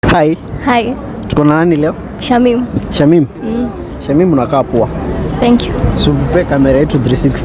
Hi, Hi, tuko na nani leo? Shamim. Shamim. Mm, Shamim unakaa poa. thank you. Supe kamera yetu 360.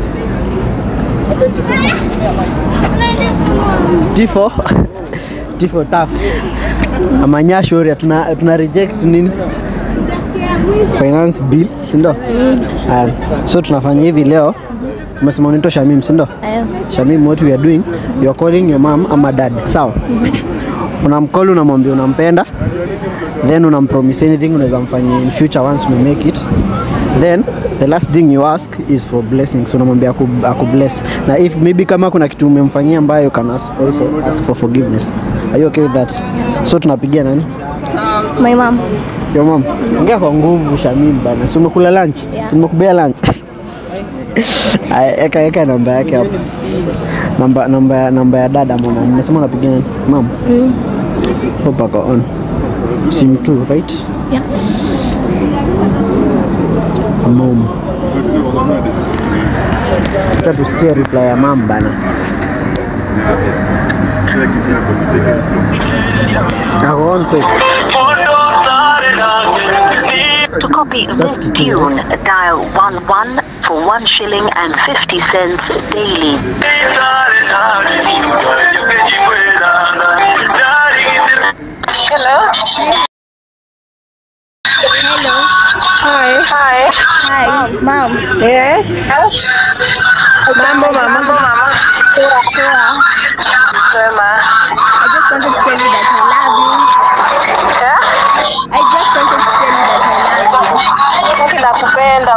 Tifo. Tifo tough. Amanya shauri tuna tuna reject nini? Finance bill, si ndio? Mm, Aya, so tunafanya hivi leo. Umesema unaitwa Shamim, si ndio? aya. Shamim, what we are doing, you are calling your mom ama dad, sawa? Unamcall, unamwambia unampenda, then unampromise anything unaweza mfanyia in future once we make it. Then the last thing you ask is for blessings, unamwambia aku, aku bless. Na if maybe kama kuna kitu umemfanyia ambayo you can ask also ask for forgiveness. Are you okay with that? So tunapigia nani? My mom. Your mom. Ongea kwa nguvu Shamim bana. Si umekula lunch? Yeah. Si nimekubea lunch? Aya, eka eka namba yake hapo. Namba namba ya namba ya dada mama. Umesema unapigia nani? Mama. Mm, Hope ako on. Sim 2, right? yeah. Mom. Acha tusikie reply ya mama bana. Ako on quick. To copy That's this key. tune, dial 11 for 1 shilling and 50 cents daily. Hello. Hello. Hi. Hi. Hi, mom. Yes. Mambo mama. Mambo mama. Poa, poa. Sema. I just wanted to tell you that I love you. Yeah? I just wanted to tell you that I love you. Mimi nakupenda.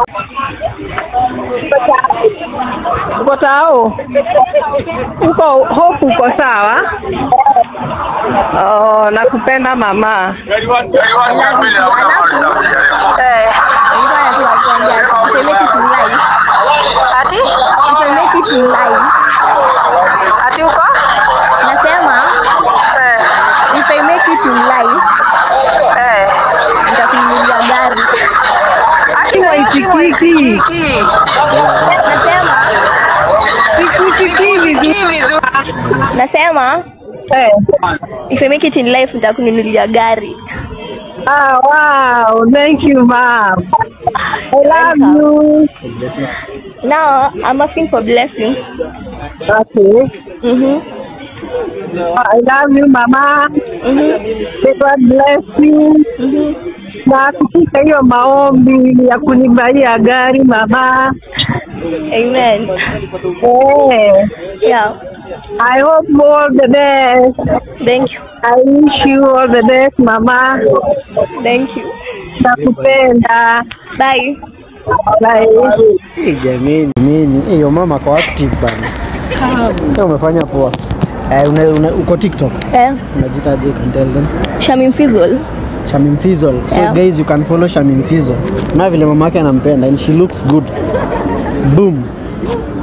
Uko tao? Uko hope uko sawa? Oh, nakupenda mama. I love you. Alafu, Eh. nilikuwa nataka kuambia, if I make it in life, Ati? if I make it in life, Ati uko? nasema, Eh. if I make it in life, Eh. nitakununulia gari. Ati waitikiki. Nasema, Itikiki vizuri. nasema, Eh. if I make it in life, nitakununulia gari. Ah, wow. Thank you, mom. I love you. Now, I'm asking for blessings. Okay. Mm-hmm. I love you, mama. Mm-hmm. May God bless you. Mm-hmm. Na kutika hiyo maombi ya kunibaia gari mama. Amen. Eh. Yeah. I hope all the best. Thank you. I wish you all the best, mama. Thank you. Nakupenda. Bye. Bye. Hey, jamani, jamani. Hey, your mama ako active bana. Hey, umefanya poa. Eh, una, una, uko TikTok? Eh, Unajitaje? You can tell them. Shamim Fizzle. Shamim Fizzle. So Yeah. guys, you can follow Shamim Fizzle. Na vile mama yake anampenda and she looks good. Boom.